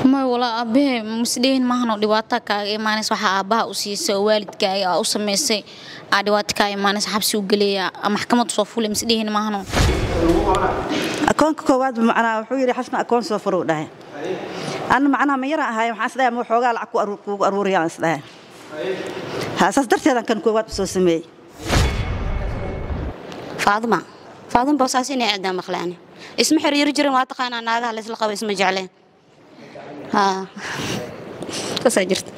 may walaa aabbahe masdhehin maahano dhibaato kaaga imaanays waxaa aabbaha u siisay oo waalidkaaga aa u samaysay aa dhibaato kaa imaanays xabsi u geleeya maxkamad soo fulay masdhehin maahano akoonka koowaad macnaa wuxuu yidhi xasna akoon soo furuu dhahay anna macnaha ma yara ahaay waxaan isdhahay ma waxoogaa lacag kuugu aruuriyaan isdhahay ha saas darteedan kan koowaad u soo sameeyey faaduma faaduma boosaas inay aadaa maqlaani isma xiriiri jirin waa taqaanaa naagaha laysla qabo isma jecleen haa saasaa jirta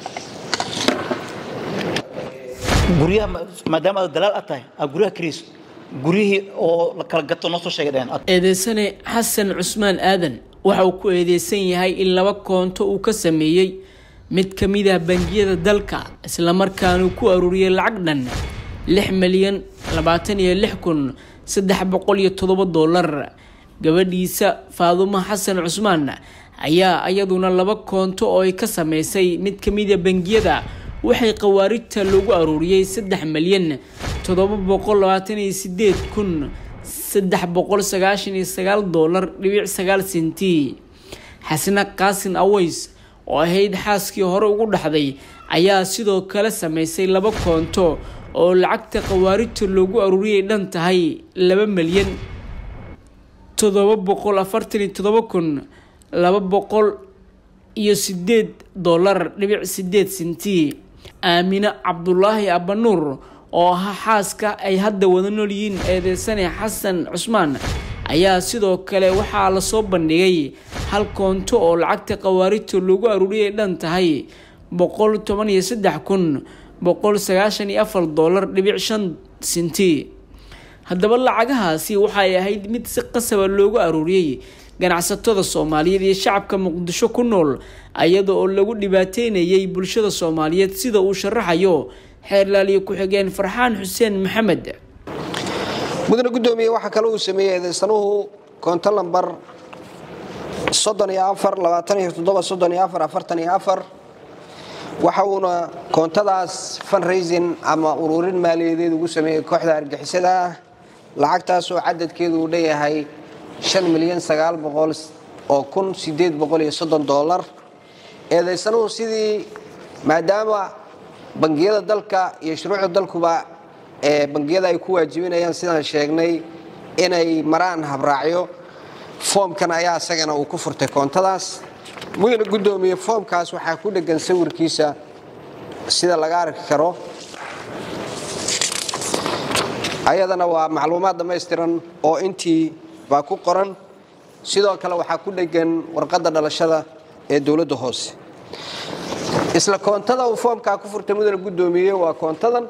guryaha maadaama aad dalaal aad tahay aad guryaha kariiso guryihii oo la kala gato noo soo sheegay dhaheen eedeysane xasan cusmaan aadan waxa uu ku eedeysan yahay in laba koonto uu ka sameeyey mid ka mid ah bangiyada dalka islamarkaana uu ku aruuriyey lacag dhan lix milyan labaatan iyo lix kun saddex boqol iyo toddoba doolar gabadhiisa faadumo xasan cusmaan ayaa iyaduna laba koonto oo ay ka sameysay mid ka mid a bangiyada waxay khawaarijta loogu aruuriyey saddex milyan toddoba boqol labaatan iyo sideed kun saddex boqol sagaashan iyo sagaal doolar dhibic sagaal senti xasna qaasin aways oo ahayd xaaskii hore ugu dhaxday ayaa sidoo kale sameysay laba koonto oo lacagta khawaarijta loogu aruuriyay dhan tahay laba milyan toddoba boqol afartan iyo toddoba kun laba boqol iyo sideed doolar dhibic sideed senti aamine cabdulaahi abanuur oo ahaa xaaska ay hadda wada nool yihiin eedeysane xasan cusmaan ayaa sidoo kale waxaa lasoo bandhigay hal koonto oo lacagta khawaarijta loogu aruuriyay dhan tahay boqol toban iyo saddex kun boqol sagaashan iyo afar doolar dhibic shan senti haddaba lacagahaasi waxay ahayd mid si qasaba loogu aruuriyey ganacsatada soomaaliyeed iyo shacabka muqdisho ku nool iyada oo lagu dhibaateynayay bulshada soomaaliyeed sida uu sharaxayo xeerlaaliyo ku-xigeen farxaan xuseen maxamed mudane gudoomiye waxaa kale uu sameeyey eedeysanuhu koonto lambar waxa uuna koontadaas funraising ama ururin maaliyadeed ugu sameeyey kooxda argixisada ah lacagtaasoo cadadkeedu uu dhanyahay milyan oo kun dolar eedaysanuhu sidii maadaama bangiyada dalka iyo shuruucda dalkuba ee bangiyada ay ku waajibinayaan sidaan sheegnay inay maraan habraacyo foomkan ayaa isagana uu ku furtay koontadaas mudana gudoomiye foomkaas waxaa ku dhegan sawirkiisa sida laga arki karo ayadana waa macluumaad dhammaystiran oo intii baa ku qoran sidoo kale waxaa ku dhegan warqadda dhalashada ee dowladda hoose isla koontada uu foomkaa ku furtay mudana gudoomiye waa koontadan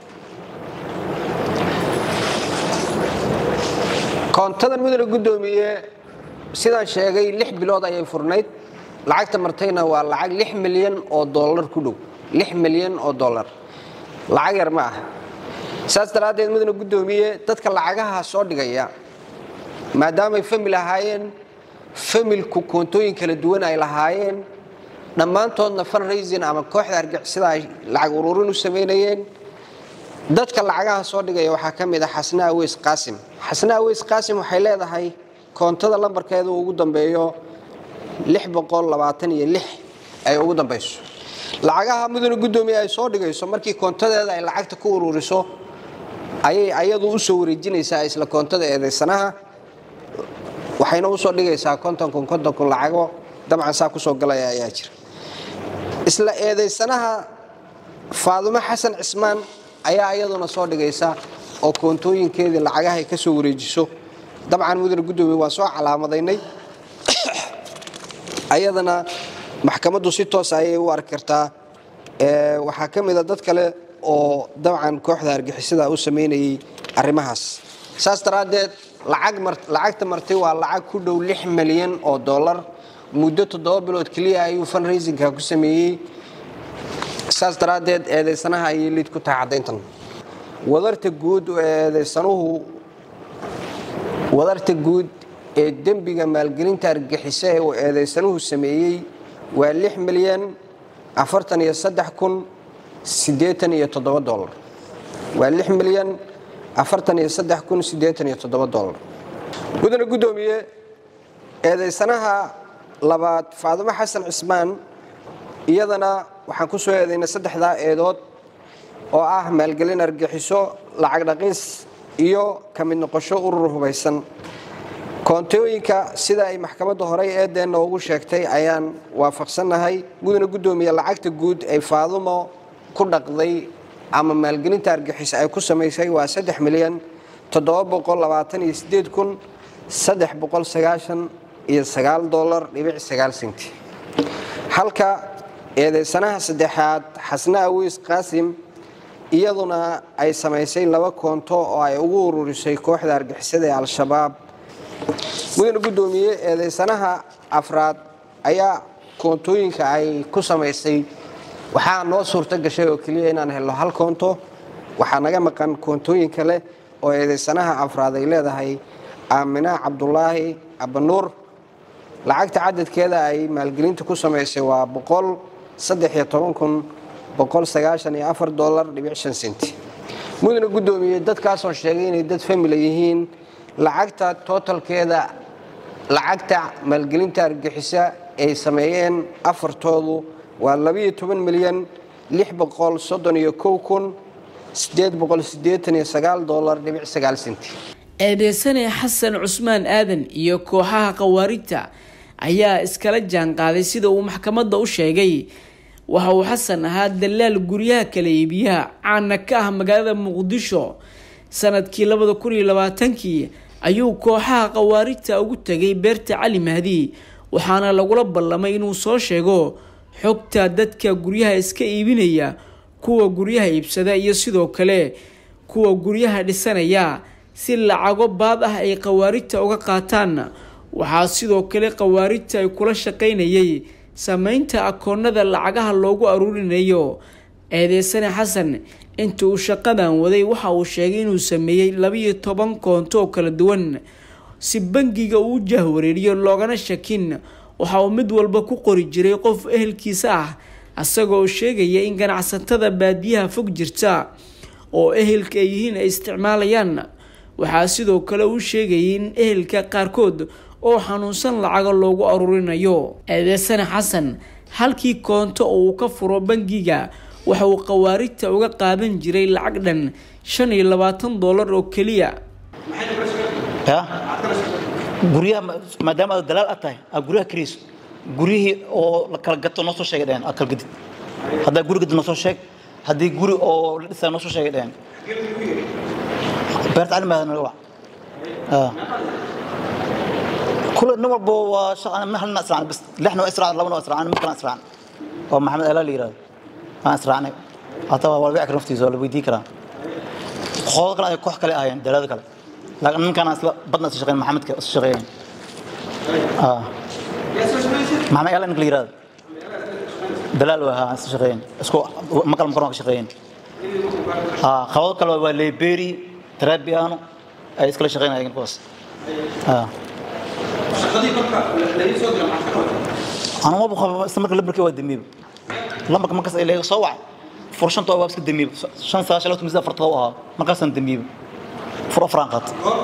koontadan mudana gudoomiye sidaan sheegay lix bilood ayay furnayd lacagta martayna waa lacag lix milyan oo dollar ku dhow lix milyan oo dollar lacag yar ma ah saas daraaddeed mudana gudoomiye dadka lacagaha soo dhigaya maadaamay famil ahaayeen familku koontooyin kala duwan ay lahaayeen dhammaantoodna funraising ama kooxda argixisada ay lacag ururin u samaynayeen dadka lacagaha soo dhigaya waxaa ka mid ah xasna aweys qaasim xasna aweys qaasim waxay leedahay koontada lambarkeeda ugu dambeeyo ay ugu dambayso lacagaha mudane gudoomiye ay soo dhigayso markii koontadeeda ay lacagta ku ururiso ayay ayadu u soo wareejinaysaa isla koontada eedaysanaha waxayna usoo dhigaysaa konton kun konton kun lacago dabcan saa kusoo galaya ayaa jira isla eedaysanaha faadumo xasan cismaan ayaa iyaduna soo dhigaysa oo koontooyinkeedii lacagahay ka soo wareejiso dabcan mudane gudoomiye waa soo calaamadaynay ayadana maxkamaddu si toos ayay u arki kartaa waxaa ka mida dad kale oo dabcan kooxda argixisada u samaynayay arrimahaas saas daraaddeed lacagta martay waa lacag ku dhow lix milyan oo dollar muddo toddoba bilood keliya ayuu funraisinka ku sameeyey saas daraaddeed eedaysanaha ayay liid ku tahay caddayntan wadarta guud eedaysanuhu wadarta guud ee dembiga maalgelinta argixisa ee uu eedaysanuhu sameeyey waa lix milyan afartan iyo saddex kun siddeetan iyo toddoba dolar waa lix milyan afartan iyo saddex kun siddeetan iyo toddoba dolar mudane guddoomiye eedaysanaha labaad faadumo xasan cismaan iyadana waxaan ku soo eedaynay saddexdaa eedood oo ah maalgelin argixiso lacag dhaqis iyo ka mid noqosho urur hubaysan koontooyinka sida ay maxkamadda horey eedeenna ugu sheegtay ayaan waafaqsannahay mudana guddoomiye lacagta guud ay faadumo ku dhaqday ama maalgelinta argixis ay ku samaysay waa saddex milyan kun iyo sagaal dolar dhibic sagaal senti halka eedeysanaha saddexaad xasna awiis qaasim iyaduna ay samaysay laba koonto oo ay ugu ururisay kooxda argixisada ee al-shabaab mudana guddoomiye eedeysanaha afraad ayaa koontooyinka ay ku samaysay waxaa noo suurto gashay oo keliya inaan helno hal koonto waxaa naga maqan koontooyin kale oo eedeysanaha afraad ay leedahay aamina cabdulaahi abanuur lacagta cadadkeeda ay maalgelinta ku samaysay waa dolar senti mudana guddoomiye dadkaasoo sheegay inay dad famila yihiin lacagta tootalkeeda lacagta maalgelinta argixisa ay sameeyeen afartoodu waa milyan dolar senti eedeysane xasan cusmaan aadan iyo kooxaha khawaarijta ayaa iskala jaanqaaday sida uu maxkamadda u sheegay waxa uu xasan ahaa dalaal guryaha kala iibiyaha caana ka ah magaalada muqdisho sanadkii labada kun iyo labaatankii ayuu kooxaha khawaarijta ugu tegay beerta cali mahdi waxaana lagula ballamay inuu soo sheego xogta dadka guryaha iska iibinaya kuwa guryaha iibsada iyo sidoo kale kuwa guryaha dhisanaya si lacago baad ah ay khawaarijta uga qaataan waxaa sidoo kale khawaarijta ay kula shaqaynayay sameynta akoonada lacagaha loogu aruurinayo eedeysane xasan inta uu shaqadan waday waxa uu sheegay inuu sameeyey labiyo toban koonto oo kala duwan si bangiga uu jahwareeriyo loogana shakin waxa uu mid walba ku qori jiray qof ehelkiisa ah isagoo sheegaya in ganacsatada baadiyaha fog jirta oo ehelka ay yihiin ay isticmaalayaan waxaa sidoo kale uu sheegayay in ehelka qaarkood oo xanuunsan lacaga loogu aruurinayo eedeysane xasan halkii koonto oo uu ka furo bangiga waxa uu khawaarijta uga qaadan jiray lacag dhan shan iyo labaatan dollar oo keliya ya guryaha ma- maadaama aad dalaal aad tahay aad guryaha kirayso guryihii oo la kala gato noo soo sheegay dheheen aad kala gadid haddaa guri gadid noo soo sheeg haddii guri oo la dhisaa noo soo sheegay dheheen beerta calimaada naga wac Ah. kule nin walba waa shaqa min halna israacnay bas lixna waa israacnay labana waa israacnay mid kalena israacnay oo maxamed alaa la yidhahdo waan israacnay hataa waa walbici kara naftiisa waa la weydii karaa qoodo kale ay koox kale ahaayeen dalaada kale laakiin ninkaan isla badna isla shaqeyn maxamedka isla shaqeeyeen Ah. maxamed alaa ninka la yidhahdo dalaal waa ahaa isla shaqeeyeen isku makal makaron ka shaqeeyeen Ah, qabado kale waa leberi trabiano ay iskala shaqeynayeen kuwaas Ah. أنا ما بخاف استمر لبرك واد دميب لما كمان كاس إليه صوع فرشان تو وابسك دميب شان ساعة شلوت مزدا فرطوها ما كاس دميب فر فرانقط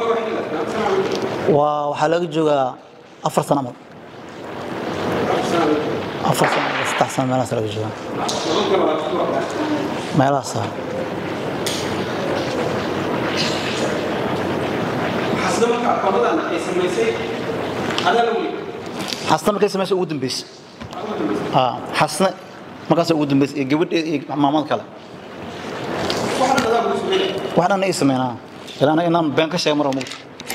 وحلاق جوجا أفر سنة مر أفر سنة استحسن ما ناس لقى جوجا ما لا صار xasda marka aqoonadan ay samaysay adaa la weli حسنا ما كاس ماشي ودن بيس آه حسنا ما كاس ودن بيس جبت مامان كلا waxna adaa lagu sameynaya waxaan ay sameynaa ilaa inaan been ka sheego mar walba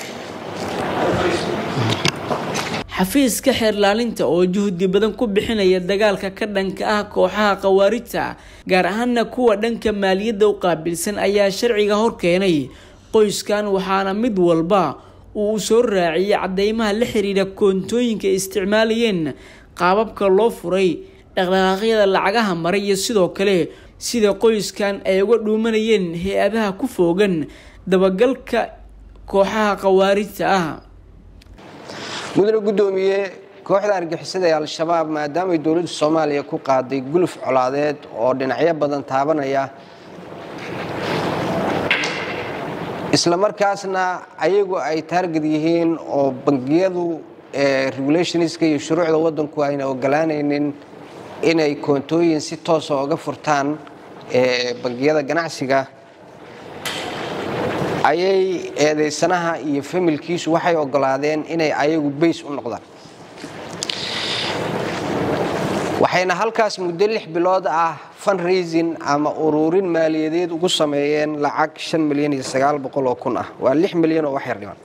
xafiiska xeerlaalinta oo juhdi badan ku bixinaya dagaalka ka dhanka ah kooxaha khawaarijta gaar ahaana kuwa dhanka maaliyadda u qaabilsan ayaa sharciga horkeenay qoyskan waxaana mid walba uu soo raaciyay cadeymaha la xiriira koontooyinka ay isticmaalayeen qaababka loo furay dhaqdhaqaaqyada lacagaha maray iyo sidoo kale sida qoyskan ay uga dhuumanayeen hay-adaha ku foogan dabagalka kooxaha khawaarijta ah mudane guddoomiye kooxda argixisada ee al-shabaab maadaamay dowladda soomaaliya ku qaaday guluf colaadeed oo dhinacyo badan taabanaya isla markaasna ayagu ay taargad yihiin oo bangiyadu regulationska iyo shuruucda waddanku ayna ogolaanaynin inay koontooyin si toosa oga furtaan bangiyada ganacsiga ayay eedaysanaha iyo familkiisu waxay ogolaadeen inay ayagu bays u noqdaan waxayna halkaas muddo lix bilood ah fundraising ama ururin maaliyadeed ugu sameeyeen lacag shan milyan iyo sagaal boqol oo kun ah waa lix milyan oo wax yar dhiman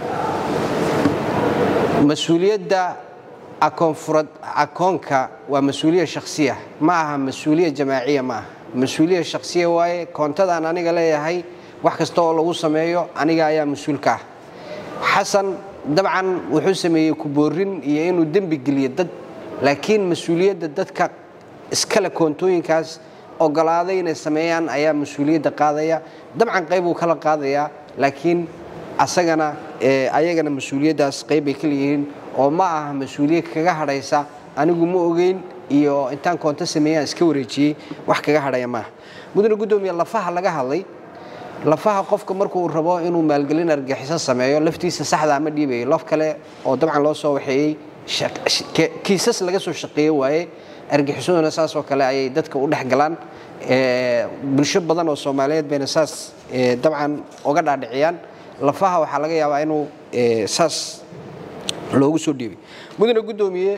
mas-uuliyadda akoonfurad akoonka waa mas-uuliya shakhsiya ma aha mas-uuliya jamaaciya ma aha mas-uuliya shakhsiya waaye koontadaan aniga leeyahay wax kasta oo lagu sameeyo aniga ayaa mas-uulka ah xasan dabcan wuxuu sameeyey kuboorin iyo inuu dembi geliyo dad laakiin mas-uuliyadda dadka iskale koontooyinkaas ogolaaday inay sameeyaan ayaa mas-uuliyadda qaadaya dabcan qayb uu kala qaadayaa laakiin asagana ayagana mas-uuliyaddaas qaybbay ka leeyihiin oo ma aha mas-uuliyad kaga hadhaysa anigu ma ogeyn iyo intaan koonto sameeyaan iska wareejiyey wax kaga hadhaya maaha mudane guddoomiye lafaha laga hadlay lafaha qofka markuu rabo inuu maalgelin argaxiso sameeyo laftiisa saxdaa ma dhiibayo laf kale oo dabcan loo soo waxeeyey kiisas laga soo shaqeeye waaye argixisoduna saasoo kale ayay dadka u dhex galaan bulsho badan oo soomaaliyeed bayna saas dabcan uga dhaadhiciyaan lafaha waxaa laga yaabaa inuu saas loogu soo dhiibay mudane guddoomiye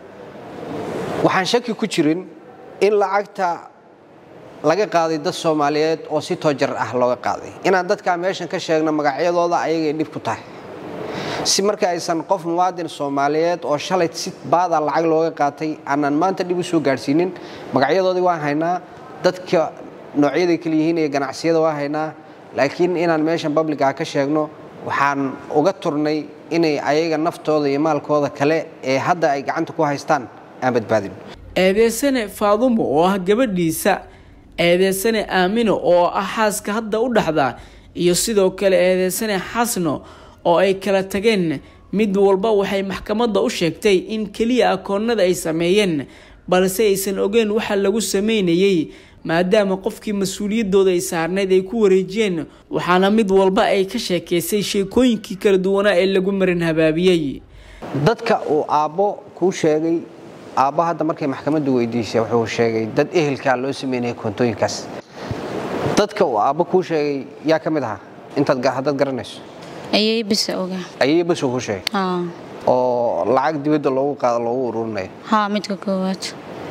waxaan shaki ku jirin in lacagta laga qaaday dad soomaaliyeed oo si toojar ah looga qaaday inaan dadkaa meeshan ka sheegno magacyadooda ayagay dhib ku tahay si marka aysan qof muwaadin soomaaliyeed oo shalay si baada lacag looga qaatay aanan maanta dhib u soo gaadhsiinin magacyadoodii waan haynaa dadka noocyaday kala yihiin iyo ganacsiyada waan haynaa laakiin inaan meeshan babligaa ka sheegno waxaan uga turnay inay ayaga naftooda iyo maalkooda kale ee hadda ay gacanta ku haystaan aan badbaadin eedeysane faadumo oo ah gabadhiisa eedeysane aamino oo ah xaaska hadda u dhaxda iyo sidoo kale eedeysane xasno oo ay kala tageen mid walba waxay maxkamadda u sheegtay in keliya akoonnada ay sameeyeen balse aysan ogeyn waxa lagu sameynayay maadaama qofkii mas-uuliyaddooda ay saarnayd ay ku wareejiyeen waxaana mid walba ay ka sheekaysay sheekooyinkii kala duwanaa ee lagu marin habaabiyey dadka uu aabbo kuu sheegay aabbo hadda markay maxkamaddu weydiisay wuxuu sheegay dad ehelkaa loo sameynaya koontooyinkaas dadka uu aabbo kuu sheegay yaa ka mid ahaa intaad haddaad garanayso ayay bisa ogaa ayay basuu kuu sheegay haa oo lacag dibadda loogu qaado loogu ururinayo haa midka koowaad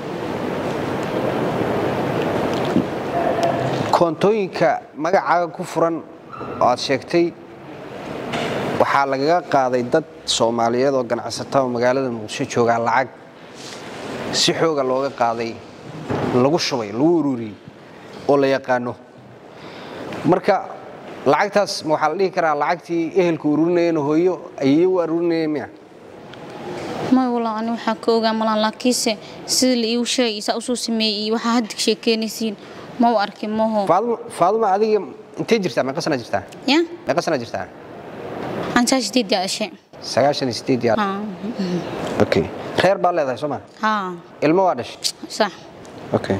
koontooyinka magacaaga ku furan oo aad sheegtay waxaa lagaga qaaday dad soomaaliyeed oo ganacsata oo magaalada muqdisho joogaa lacag si xooga looga qaaday lagu shubay lagu ururiyey oo la yaqaano marka lacagtaas ma waxaa la dhihi karaa lacagtii ehelka ururinayeen hooyo ayay u arurinayeen miya may walaa ani waxaa ka ogaa malaan laakiinse sida la iigu sheegay saa usoo sameeyey iyo waxaa hadda sheekeynaysiin ma u arkin maho faaduma adiga intay jirtaa meeqa sana jirtaa ya meeqa sana jirtaa ansaa sideed yaa dhashay sagaashan iyo sideed yaar haa okay reer baa leedahay soo ma haa ilmo waa dhashay sax okay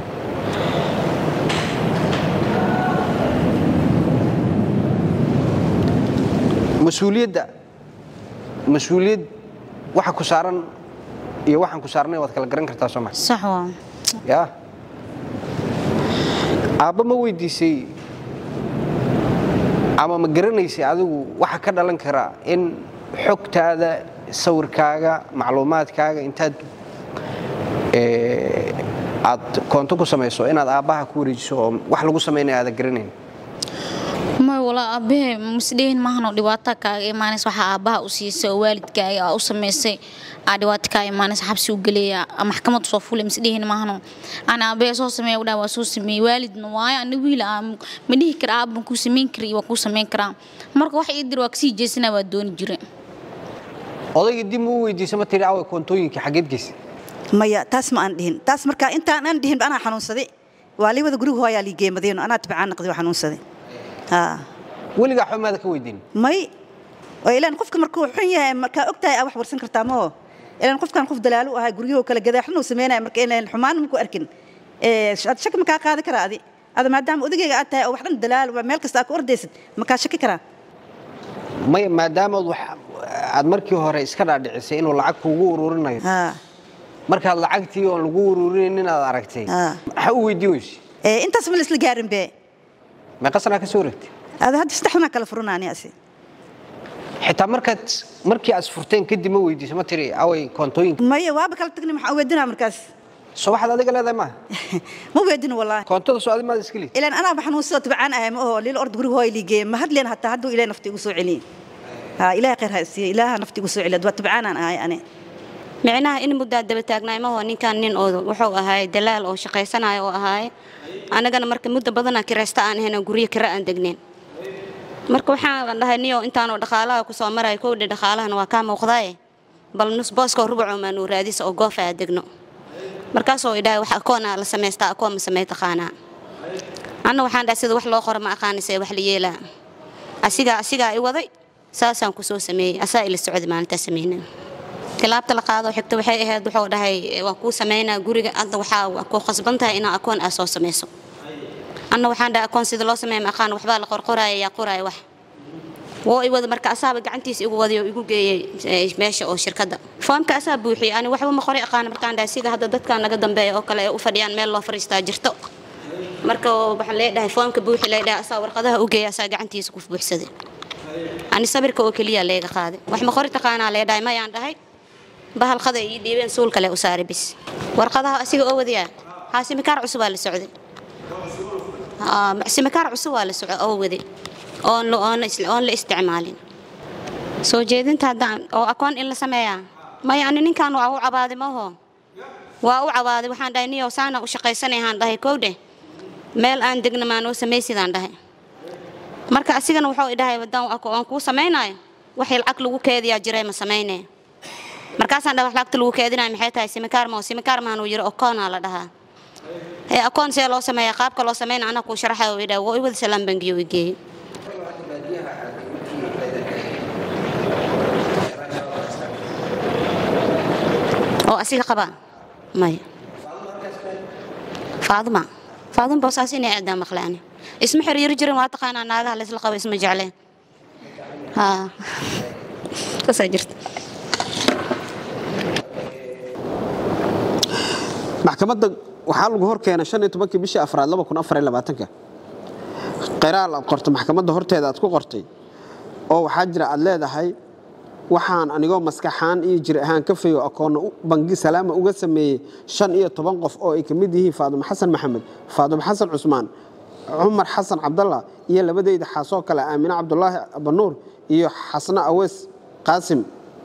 mas-uuliyadda mas-uuliyad waxa ku saaran iyo waxaan ku saarnay waad kala garan kartaa soo ma sax waa yaa aabba ma weydiisay ama ma garanaysay adigu waxa ka dhalan kara in xogtaada sawirkaaga macluumaadkaaga intaad aad koonto ku samayso inaad aabbaha ku wareejiso oo wax lagu samaynaya aada garanayn may walaa aabbahe masdhehin maahanoo dhibaato kaaga imaanaysa waxaa aabbaha u siisay oo waalidkaaga aa u samaysay aa dhibaato kaa imaanaysa xabsi u geleeya maxkamad soo fulay masdhehin maahano aan aabbahe soo sameeya udhaa waa soo sameeyey waalidna waayo ana wiil aa ma dhihi kara aabban kuu samayn kara iyo waa kuu samayn karaa marka wax ii dir waa kasii jeesanaa waa dooni jire odayga dib ma u weydiisa ma tiri awa koontooyinkii xaggeed geysa maya taas ma aan dhihin taas markaa intaan aan dhihin anaa xanuunsaday waa liibada guriga hooyaa liigeemadeen anaa tibcaan naqday waa xanuunsaday haa weligaa xumaada ka weydiin may oo ilaan qofka markuu xun yahay markaa og tahay aa wax warsan kartaa moo ilaan qofkan qof dalaalu ahaa guryahoo kale gadaaxnuu sameynaya marka inaan xumaan maku arkin ad shaki makaa qaadi karaa adi ada maadaama odagayga aad tahay oo wax dhan dalaal meel kasta aa ku ordaysid makaa shaki karaa may maadaama aad markii hore iska dhaadhicisay inuu lacag kuugu ururinayo haa markaad lacagtii oon lagu ururinin inaad aragtay Ah. maxaa u weydiin weyse ee intaas ma la isla gaarin be meeqa sanaa ka soo wareegtay ada hadda saddex sanaa kala furanaani asi xitaa markaad markii aad furteen kadib ma weydiiso ma tiri away koontooyinka maya waaba kala tagni maxaa weydinaa markaas soo waxaad adiga leedahay maaha ma weydin wallaahi koontada soo adi maad iska liid ilaan anaa baxan soo tabcaan ahay ma oho liil ord guriga hooy liigee ma hadleen hataa hadduu ilaahay nafti igu soo celiye haa ilaahay khayr ha isiiye ilaaha nafti igu soo celiya waa tabcaanaan ahay ani micnaha in muddaa daba taagnaay maho ninkan nin oo wuxuu ahaay dalaal oo shaqaysanayo oo ahaay annagana marka muddo badana kiraysta aan ahayn oo guryo kira aan degnayn marka waxaan dhahay niyo intaanoo dhaqaalaha kusoo maraya kowdha dhaqaalahana waa kaa muuqdaaye bal nus booskoo rubucoo maanuu raadisa oo goof aa degno markaasoo idhahay wax akoonaa la samaystaa akoon ma samey taqaanaa anna waxaan dhahay sida wax loo qoro ma aqaanisee wax la yeelaa asigaa asigaa i waday saasaan kusoo sameeyey asaa ila socda maalintaa sameynaa tilaabta la qaado xigta waxay ahayd wuxuu dhahay waan kuu samaynaa guriga adda waxaa ku khasban tahay inaa akoon aa soo samayso anna waxaan dhahay akoon sida loo sameeya ma aqaan waxbaa la qorqoraya yaa qoraya wax woo i wada marka asaaba gacantiisa igu waday oo igu geeyey eh, meesha oo shirkadda foomka asaa buuxiyey ani waxba ma qori aqaana markaan dhahay sida hadda dadkan naga dambeeya oo kale ay u fadhiyaan meel loo fadhiistaa jirto marka waxaan leedhahay foomka buuxi leedhahay asaa warqadaha u geeya asaa gacantiisa ku buuxsaday ani sabirka oo keliya leega qaaday wax ma qori taqaanaa leedhahay mayaan dhahay bahal qada ii dhiibeen suul kale u saaray bis warqadaha asiga oo wadiyaa haa simikaar cusub waa la socday Haa, simikaar cusub waa la socday oo waday oon la- oon la is- oon la isticmaalin soo jeedinta haddaan oo akoon in la sameeyaa maya ani ninkan waa u cabaaday maho waa u cabaaday waxaan dhahay niyow saana u shaqaysanayahaan dhahay kowdhe meel aan degna maanoo samaysidaan dhahay marka asigana wuxuu idhahay wadaan aan kuu samaynayo waxay lacag lagu keediyaa jiray ma samaynee markaasaan dhahay wax lacagta lagu keedinayo maxay tahay simikaar moo simikaar maanuu yiri okoonaa la dhahaa ee akoon see loo sameeya qaabka loo sameyna anaa kuu sharaxayo uu idhahay waa i wada salaam bangiyo i geeyey oo asiga qabaa maya faaduma faaduma boosaas inay aadaa maqlaani isma xiriiri jirin waa taqaanaa naagaha laysla qabo isma jecleen haa saasaa jirta maxkamadda waxaa lagu hor keenay shan iyo tobankii bishii afraad laba kun afar iyo labaatanka qiraal aad qorto maxkamadda horteeda aad ku qortay oo waxaa jira aad leedahay waxaan anigoo maskaxaan iyo jir ahaan ka fayo akoonna u- bangi salaama uga sameeyey shan iyo toban qof oo ay ka mid yihiin faadumo xasan maxamed faadumo xasan cusmaan cumar xasan cabdalla iyo labadeyda xaasoo kale aamine cabdulaahi abanuur iyo xasna awees qaasim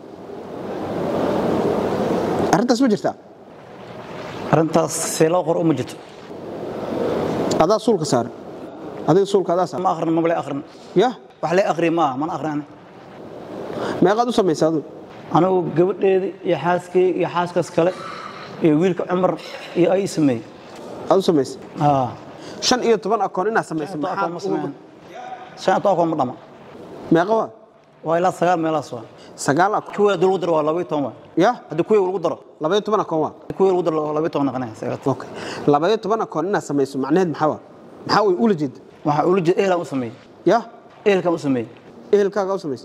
arrintaas ma jirtaa arrintaas see loo qor uma jirto adaa suulka saaran adiga suulka adaa saaran ma akhrin maba le akhrin yah wax le akhriya maaha mana akhrin ani meeqaad u samaysa adigu anigu gabadheedi iyo xaaskay iyo xaaskaas kale iyo wiilka cumar iyo ay sameeyey aad u samaysa haa shan iyo toban akoon inaad samaysa shan akoon ma maxaa sameeyaan shan iyo toban akoon ma dhama meeqa waa waa ilaa sagaal meelaas waa sagaal akoon kuwii haddii lagu daro waa labaiyo toban waa yah haddii kuwii lagu daro labaiyo toban akoon waa kuwii lagu daro waa labaiyo toban noqonaya sagaal okay labaiyo toban akoon inaad samayso macnaheed maxaa waa maxaa way ula jeeda waxaa ula jeeda ehelaan u sameeyey yah ehelkaan u sameeyey ehelkaaga u samaysa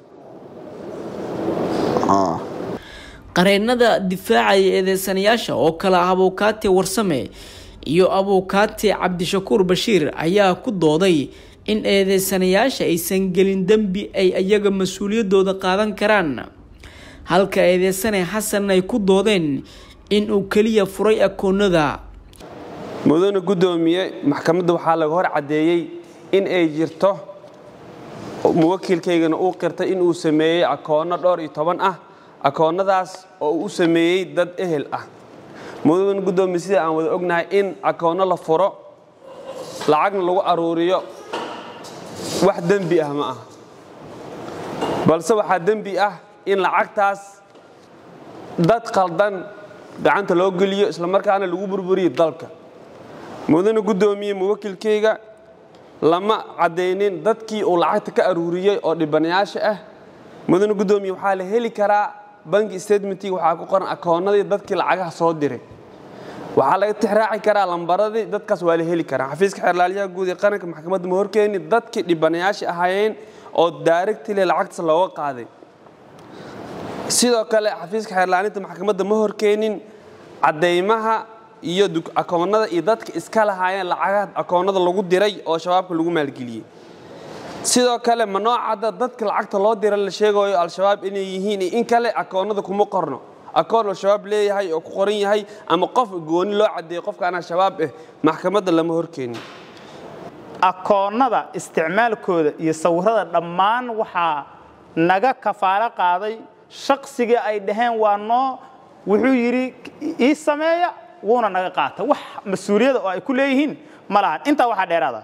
Ah. qareennada difaacaya eedeysanayaasha oo kale ah abuukaate warsame iyo abuukaate cabdishakuur bashiir ayaa ku dooday in eedeysanayaasha aysan gelin dembi ay iyaga mas-uuliyadooda qaadan karaan halka eedeysane xasan ay ku doodeen in uu keliya furay akoonada mudane guddoomiye maxkamadda waxaa laga hor caddeeyey in ay jirto muwakiilkaygana uu qirtay in uu sameeyey akoonno dhowr iyo toban ah akoonnadaas oo uu u sameeyey dad ehel ah mudane guddoomiye sida aan wada ognahay in akoonno la furo lacagna lagu aruuriyo wax dembi ah ma aha balse waxaa dembi ah in lacagtaas dad qaldan gacanta loo geliyo islamarkaana lagu burburiyo dalka mudane guddoomiye muwakilkayga lama caddaynin dadkii uu lacagta ka aruuriyey oo dhibanayaasha ah mudane guddoomiye waxaa la heli karaa banki statementig waxaa ku qoran akoonnadii dadkii lacagaha soo diray waxaa laga tixraaci karaa lambaradii dadkaas waa la heli karaa xafiiska xeerlaaliyaha guud ee qaranka maxkamadda ma horkeeni dadkii dhibanayaasha ahaayeen oo daarigtile lacagtaas looga qaaday sidoo kale xafiiska xeerlaalinta maxkamadda ma horkeenin caddaymaha iyo akoonnada iyo dadka iska lahaayeen lacagaha akoonnada lagu diray oo shabaabka lagu maalgeliyey sidoo kale ma noocadda dadka lacagta loo dira la sheegayo al-shabaab inay yihiin in kale akoonnada kuma qorno akoon al-shabaab leeyahay oo ku qoran yahay ama qof gooni loo caddeeyo qofkaan al-shabaab ah maxkamadda lama horkeenin akoonnada isticmaalkooda iyo sawirada dhammaan waxaa naga kafaalo qaaday shaqsigii ay dhaheen waa noo wuxuu yidhi ii sameeya wuuna naga qaata wax mas-uuliyada oo ay ku leeyihiin ma lahan intaa waxaa dheeraada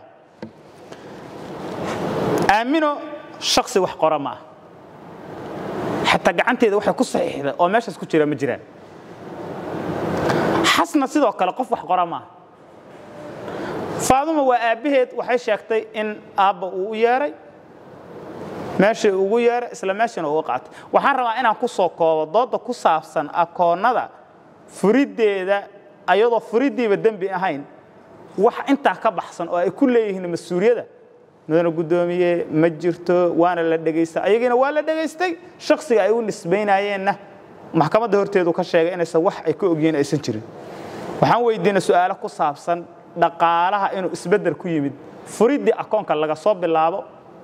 aamino shaksi wax qora ma ah xataa gacanteeda waxay ku saxiixda oo meeshaas ku jira ma jiraan xasna sidoo kale qof wax qora ma ah faaduma waa aabbaheed waxay sheegtay in aabba uu u yeeray meeshii ugu yeeray isla meeshiina uga qaatay waxaan rabaa inaan ku soo koobo dooda ku saabsan akoonnada furiddeeda ayadoo furiddiiba dembi ahayn wax intaa ka baxsan oo ay ku leeyihiin mas-uuliyadda mudana guddoomiye ma jirto waana la dhegaysta ayagiina waa la dhegaystay shaksiga ay u nisbaynayeenna maxkamadda horteedu ka sheegay inaysan wax ay ka ogyihiin aysan jirin waxaan weydiinay su'aalo ku saabsan dhaqaalaha inuu isbeddel ku yimid furiddii akoonka laga soo bilaabo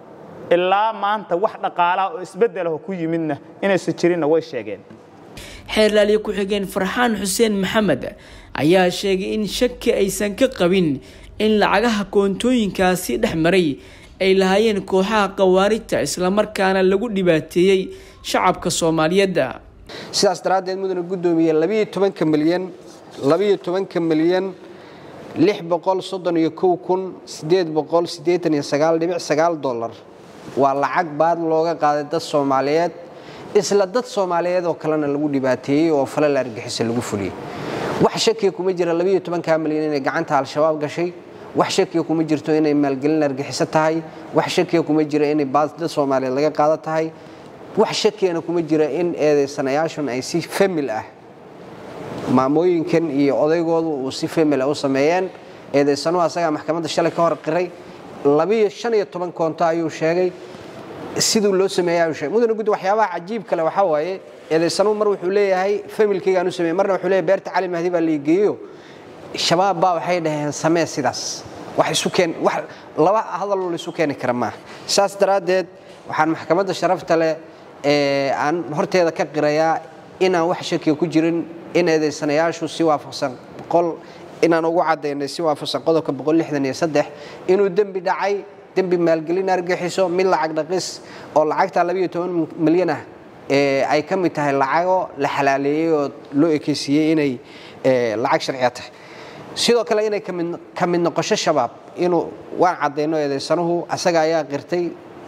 ilaa maanta wax dhaqaalaha oo isbeddelaho ku yimidna inaysan jirinna way sheegeen xeerlaaliye ku-xigeen farxaan xuseen maxamed ayaa sheegay in shaki aysan ka qabin in lacagaha koontooyinkaasi dhex maray ay lahaayeen kooxaha khawaarijta islamarkaana lagu dhibaateeyey shacabka soomaaliyeed sidaas daraaddeed mudane guddoomiye labiyo tobanka milyan labiyo tobanka milyan lix boqol soddon iyo kow kun siddeed boqol siddeetan iyo sagaal dhibic sagaal dollar waa lacag baad looga qaaday dad soomaaliyeed isla dad soomaaliyeed oo kalena lagu dhibaateeyey oo fale la argixisa lagu fuliyey wax shakiya kuma jira labiyo tobankaa milyan inay gacanta al-shabaab gashay wax shakiya kuma jirto inay maalgelin argixiso tahay wax shakiya kuma jira inay baad dad soomaaliyeed laga qaado tahay wax shakiyana kuma jira in eedaysanayaashun ay si famil ah maamooyinkan iyo odaygoodu uu si famil ah u sameeyeen eedaysanuhu asagaa maxkamadda shalay ka hor qiray labiyo shan iyo toban koonto ayuu sheegay siduu loo sameeyey ayuu sheegay mudane guddi waxyaabaha cajiib kale waxaa waaye eedaysanuhu mar wuxuu leeyahay familkaygaan u sameeyey marna wuxuu leeyahay beerta cali mahdi baa laigeeyo shabaab baa waxay dhaheen samee sidaas wax isu keen wax laba hadaloo la isu keeni kara maaha saas daraaddeed waxaan maxkamadda sharafta leh ee aan horteeda ka qirayaa inaan wax shakiya ku jirin in eedaysanayaashu si waafaqsan boqol inaan ugu caddaynay si waafaqsan qodobka boqol lixdan iyo saddex inuu dembi dhacay dembi maalgelin argixiso mid lacag dhaqis oo lacagta labiyo toban milyan ah ee ay ka mid tahay lacago la xalaaleeyey oo loo ekeysiiyey inay lacag sharciya tahay sidoo kale inay ka mid noqosho shabaab inuu waan caddayno eedaysanuhu asaga ayaa qirtay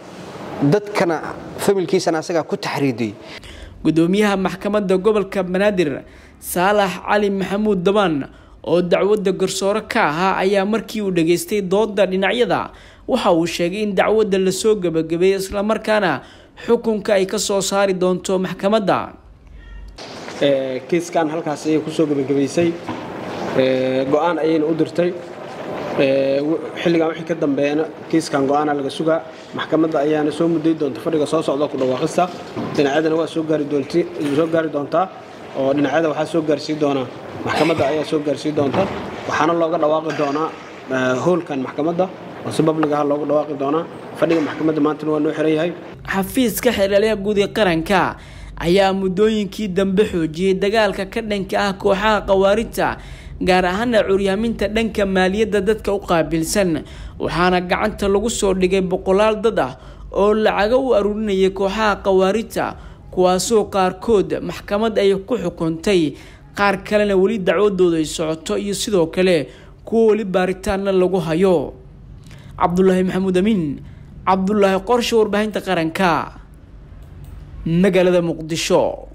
dadkana familkiisana asagaa ku taxriidiyey gudoomiyaha maxkamadda gobolka banaadir saalax cali maxamuud dabaan oo dacwadda garsoore ka ahaa ayaa markii uu dhageystay dooda dhinacyada waxa uu sheegay in dacwadda lasoo gebagabeeyey islamarkaana xukunka ay ka soo saari doonto maxkamadda kiiskan halkaas ayay kusoo gebagabaysay go-aan ayayna u dirtay xilligan wixii ka dambeeyana kiiskan go-aana laga sugaa maxkamadda ayaana soo muday doonta fadhiga soo socda ku dhawaaqista dhinacyadana waa soo gaari doontaa oo dhinacyada waxaa soo gaarsii doonaa maxkamadda ayaa soo gaarsii doonta waxaana looga dhawaaqi doonaa hoolkan maxkamadda oo si babligaha loogu dhawaaqi doonaa fadhiga maxkamadda maantana waa noo xiran yahay xafiiska xeelaliyaha guud ee qaranka ayaa muddooyinkii dambe xoojiyey dagaalka ka dhanka ah kooxaha khawaarijta gaar ahaana curyaaminta dhanka maaliyadda dadka u qaabilsan waxaana gacanta lagu soo dhigay boqolaal dad ah oo lacago u aruurinayay kooxaha khawaarijta kuwaasoo qaarkood maxkamad ay ku xukuntay qaar kalena weli dacwadooda ay socoto iyo sidoo kale kuwa weli baaritaanna lagu hayo cabdulaahi maxamuud amiin cabdulaahi qorshe warbaahinta qaranka magaalada muqdisho